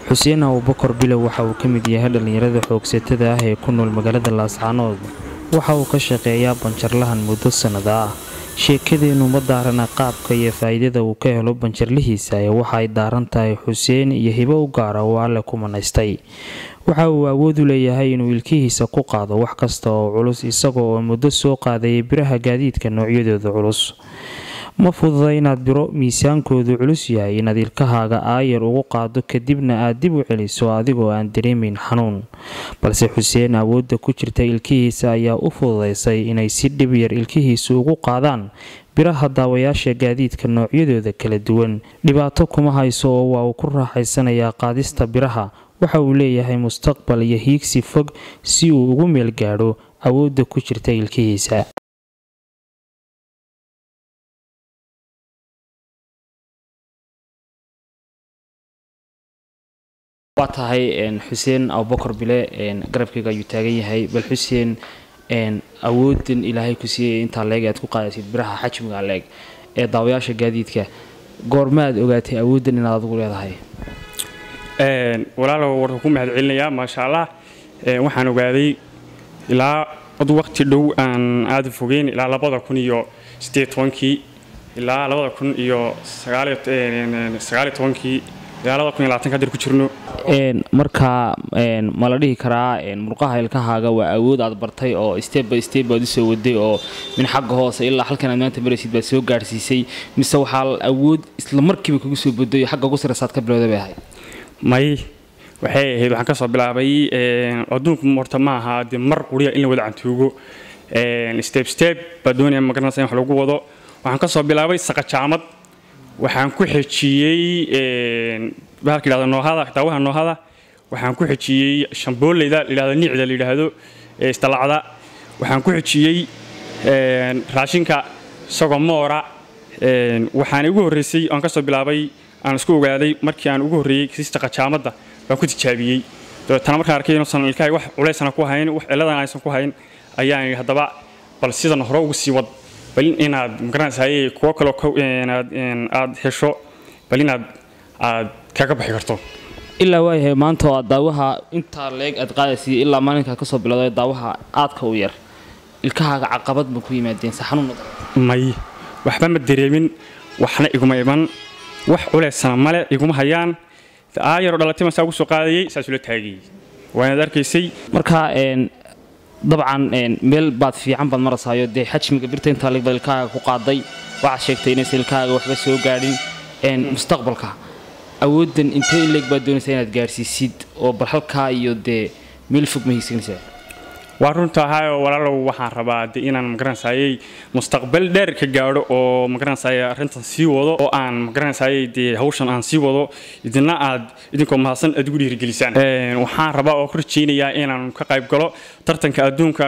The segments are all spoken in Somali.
xuseen abubakar bilow waxa uu ka mid yahay dhallinyarada xoogsatada ah ee ku nool magaalada laascaanood waxa uu ka shaqeeyaa banjarlahan muddo sannada ah sheekadeennu ma daarana qaabka iyo faa'iidada uu ka helo banjarlihiisa ee waxa ay daaran tahay xuseen iyo hibo u gaara oo alle ku manaystay waxa uu awood u leeyahay inuu ilkihiisa ku qaado wax kasta oo culus isaga oo muddo soo qaadayay biraha gaadiidka noocyadooda culus ma fududa inaad biro miisaankoodu culus yahay inaad ilkahaaga aayar ugu qaado kadibna aad dib u celiso adigoo aan dareemayn xanuun balse xuseen awoodda ku jirta ilkihiisa ayaa u fududaysay inay si dhib yar ilkihiisa ugu qaadaan biraha daawayaasha gaadiidka noocyadooda kala duwan dhibaato kuma hayso oo waa uu ku raaxaysanayaa qaadista biraha waxa uu leeyahay mustaqbal iyo hiigsi fog si uu ugu meel gaadho awoodda ku jirta ilkihiisa waa tahay xuseen abubakar bile garabkayga ayuu taagan yahay bal xuseen awoodan ilaahay ku siiyay intaa leeg aad ku qaadaysid biraha xajmiga leeg ee daawayaasha gaadiidka goormaad ogaatay awoodan inaad adigu leedahay walaalow warka ku mahad celinayaa maasha allah waxaan ogaaday ilaa ad waqti dhow aan aada fogeyn ilaa labada kun iyo sideed tobankii ilaa labada kun iyo sagaaliyo tobankii ilaa labada kun iyo labaatan hadir ku jirno markaa ma la dhihi karaa murqaha ilkahaaga waa awood aad bartay oo step by step baad usoo waday oo min xagga hoose ilaa halkan aad maanta maraysid baad soo gaadhsiisay mise waxaa awood isla markiiba kugu soo boday xagga ugu sareysaad ka bilowda bay ahayd may waxay ahayd waxaan ka soo bilaabay adduunku horta ma aha dee mar quriya in la wada cantuugo step step baa doonaya magaranaysa in wax lagu wado waxaan ka soo bilaabay saqajaamad waxaan ku xejiyey bahalka yidhahdo noohada daawaha noohada waxaan ku xejiyey shambooleyda layidhahdo niicda la yidhaahdo isdalacda waxaan ku xejiyey raashinka isagoo moora waxaan igu horreysay aan ka soo bilaabay aan isku ogaaday markii aan ugu horreeyey kasiista qajaamadda baan ku tijaabiyey dabeetana markaan arkay inuusan ilkahay wax culaysana ku hayn wax cilladan aysan ku hayn ayaan yidhi haddaba bal sidan hore ugu sii wad bal inaad magaranaysaay kuwo kaloo aad hesho bal inaad aad kaga baxi karto ilaa waayahay maanta oo aad daawaha intaa leeg aad qaadaysay ilaa maalinkaa kasoo bilowday daawaha aadka u yar ilkahaaga caqabad ma ku yimaadeen se xanuun may waxba ma dareemin waxna iguma iman wax culeysana male iguma hayaan aayaroo dhalatay masaa ugu soo qaadayay saasula taagayay waanaad arkaysay marka dabcan meel baad fiican baad marasaayo dee xajmiga birta intaa leeg baad ilkahaaga ku qaaday waxaad sheegtay inaysan ilkahaaga waxba soo gaadhin mustaqbalka awoodan intee in leeg baad doonaysaa inaad gaadhsiisid oo bal halkaa iyo dee meel fog ma hiigsanaysaa waa runta ahaayoo walaalow waxaan rabaa de inaan magaranaysaayey mustaqbal dheer ka gaadho oo magaranaysaay arrintan sii wado oo aan magaranaysaayey dee hawshan aan sii wado idina aad idinkoo mahadsan aad ugu dhiirigelisaan waxaan rabaa oo ku rajaynayaa inaan ka qayb galo tartanka adduunka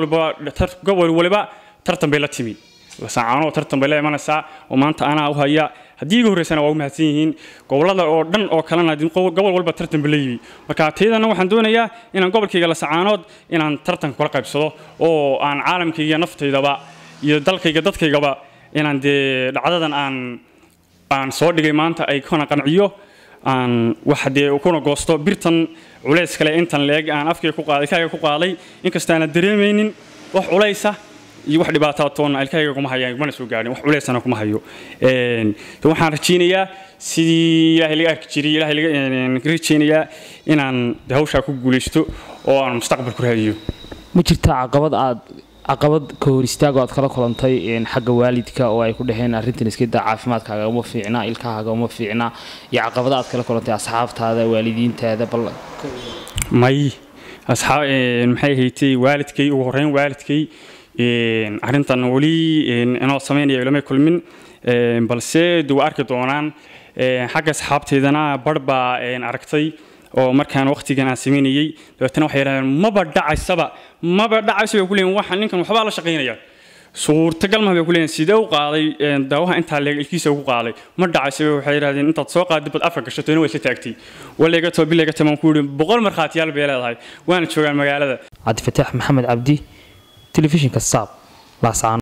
gobol waliba tartan bay la timi lasacaanoo tartan bay la imanaysaa oo maanta anaa u haya haddii iga horreysana waa u mahadsan yihiin gobollada oo dhan oo kalena gobol walba tartan ba la yimi marka taydana waxaan doonayaa inaan gobolkayga lasacaanood inaan tartanka kula qaybsado oo aan caalamkayga naftaydaba iyo dalkayga dadkaygaba inaan dee dhacdadan aan aan soo dhigay maanta ay kuna qanciyo aan wax dee kuna goosto birtan culays kale intan leeg aan afkayga ku qaaday kaaga ku qaaday inkastaana dareemaynin wax culaysa iyo wax dhibaataa toonna ilkahayga kuma hayaan mana soo gaadhin wax culeysana kuma hayo waxaan rajaynayaa sidii ilaahay laga arki jiray ilaahay laga rajaynayaa inaan hawshaa ku guulaysto oo aan mustaqbal ku raadiyo ma jirtaa caqabad aad caqabad ka hor istaago aad kala kulantay xagga waalidka oo ay ku dhaheen arrintan iskada caafimaadkaaga uma fiicna ilkahaaga uma fiicna iyo caqabada aad kala kulantay asxaabtaada waalidiintaada bal may asxaab maxay haytay waalidkay ugu horreyn waalidkay arrintan weli inoo samaynaya ilama kulmin balse de waa arki doonaan xagga asxaabteydana bar baa aragtay oo markaan waqtigan aan samaynayey dabeetana waxay yidhahdeen maba dhacaysaba maba dhacaysa bay ku leeyihin waxaan ninkan waxbaa la shaqaynaya suurtagal ma bay ku leeyihin sidee u qaaday daawaha intaa leeg ilkiisa ugu qaaday ma dhacaysa waxay yidhahdeen intaad soo qaadid bad afka gashatayna waa isla taagtay walayga too bilayga tamaan ku yidhi boqol markhaatiyaal bay leedahay waana joogaan magaalada cabdifataax maxamed cabdi telefishinka saab laascaan